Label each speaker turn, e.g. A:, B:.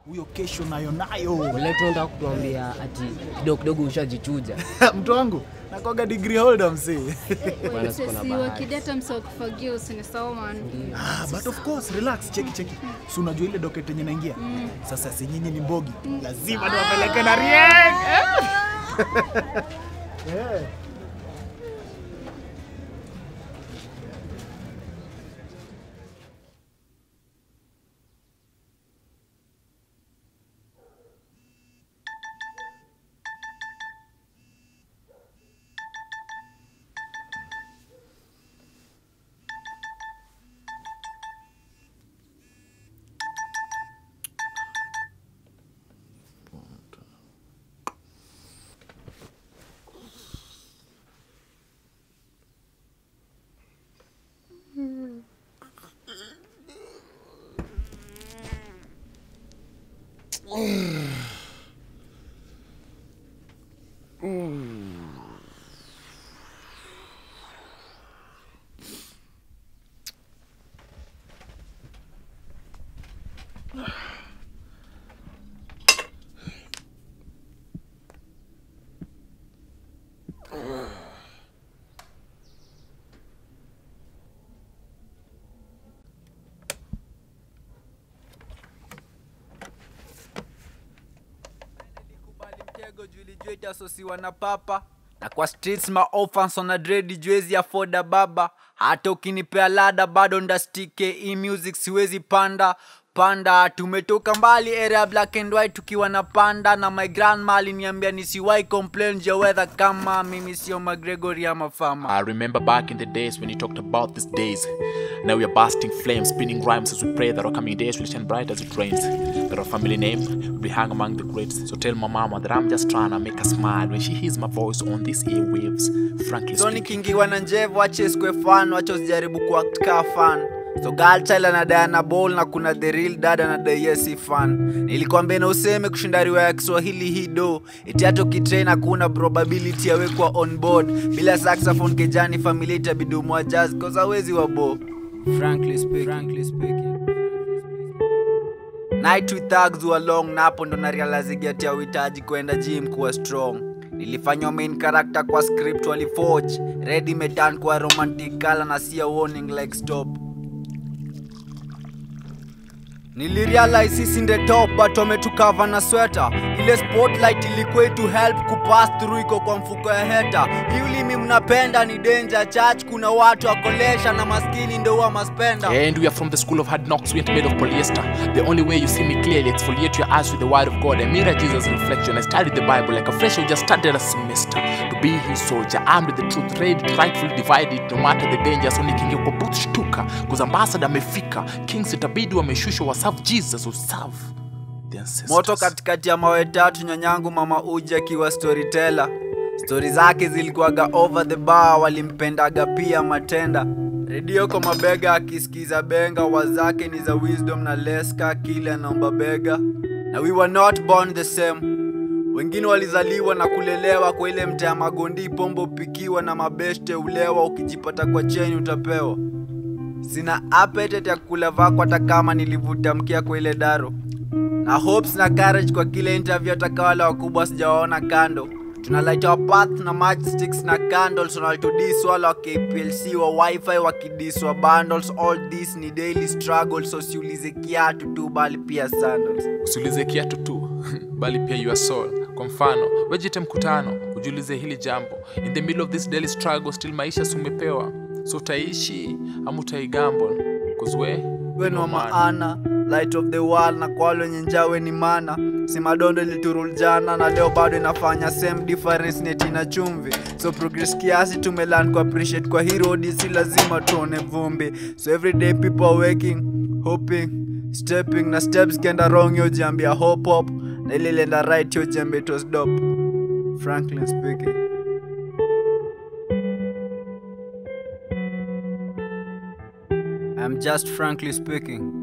A: huyo kesho nayo nayo
B: Wale tunataka kutuambia ati kidogo kidogo ushajichuja.
A: mtu wangu nakoga degree holder msee
B: Bwana siko na
C: Sisi
B: bahati.
C: wakideta msa kufagia usinisahau man.
A: ah, but of course relax cheki cheki si unajua ile docket yenye naingia sasa si nyinyi ni mbogi lazima niwapeleke na rieng Eh.
D: Kubali mtego juu ilijua itasosiwa na papa na kwa streets ma orphans on a dread juezi afoda baba hata ukinipea lada bado ndastike hii music siwezi panda panda tumetoka mbali area black and white tukiwa na panda na my grandma aliniambia nisiwai complain juu ya weather kama mimi sio magregory ama fama
E: I remember back in the days when you talked about these days. Now we are bursting flames, spinning rhymes as we pray that our coming days will shine bright as it rains. That our family name will be hung among the greats. So tell my mama that I'm just trying to make her smile when she hears my voice on these airwaves. Frankly
D: so
E: speaking.
D: nikiingiwa na njevu ache skwe fan wacha usijaribu kuakaa fan so galchild anadai na ball na kuna the real dad anadai yesi fan nilikwambia na useme kushinda riwa ya kiswahili hii do eti hata ukitrain hakuna probability yawekwa on board bila saxophone kejani familia itabidi umwa jazz cause hawezi wabo frankly speaking, frankly speaking. night with thugs were long na hapo ndo narealizigi ya uhitaji kwenda gym kuwa strong nilifanywa main character kwa script waliforge ready medan kwa romantic color na sia warning like stop nilirealize sisi nde top but wametukava na sweta ile spotlight ilikuwa to help kupass through iko kwa mfuko ya heta hii ulimi mnapenda ni danger church kuna watu wakolesha na maskini ndo huwa maspenda
E: And we are from the school of hard knocks, we ain't made of polyester. The only way you see me clearly, exfoliate your eyes with the word of God and mirror Jesus' reflection. I studied the Bible like a fresh who just started a semester. To be his soldier, armed with the truth, ready to rightfully divide it, no matter the danger. So nikiingia kwa booth shtuka, cause ambassador amefika. Kings itabidi wameshushwa waserve Jesus, userve the ancestors.
D: moto katikati ya mawe tatu nyanyangu mama uji akiwa storyteller stori zake zilikuwaga over the bar walimpendaga pia matenda redio kwa mabega akisikiza benga wazake ni za wisdom na leska kile anaomba bega na we were not born the same wengine walizaliwa na kulelewa kwa ile mtaa ya magondi pombo pikiwa na mabeshte ulewa ukijipata kwa cheni utapewa sina appetite ya kula vako hata kama nilivuta mkia kwa ile daro na hopes na courage kwa kile interview hata wale wakubwa sijawaona kando tuna light our path na matchsticks na candles wanalitudis wala wa kplc wa wifi wakidiswa bundles all this ni daily struggle so siulize kiatu tu bali pia sandals
E: usiulize kiatu tu bali pia your soul kwa mfano wejite mkutano ujiulize hili jambo in the middle of this daily struggle still maisha si umepewa so utaishi ama utaigamble kuzwe
D: weni wa maana light of the world na kwa wale wenye njaa we ni mana si madondo iliturul jana na leo bado inafanya same difference neti na chumvi so progress kiasi tumelan ku appreciate kwa hii road si lazima tuone vumbi so every day people are waking hoping stepping na steps kenda wrong yo jiambia hop hop na ile ilienda right yo jiambia it was dope franklin speaking I'm just frankly speaking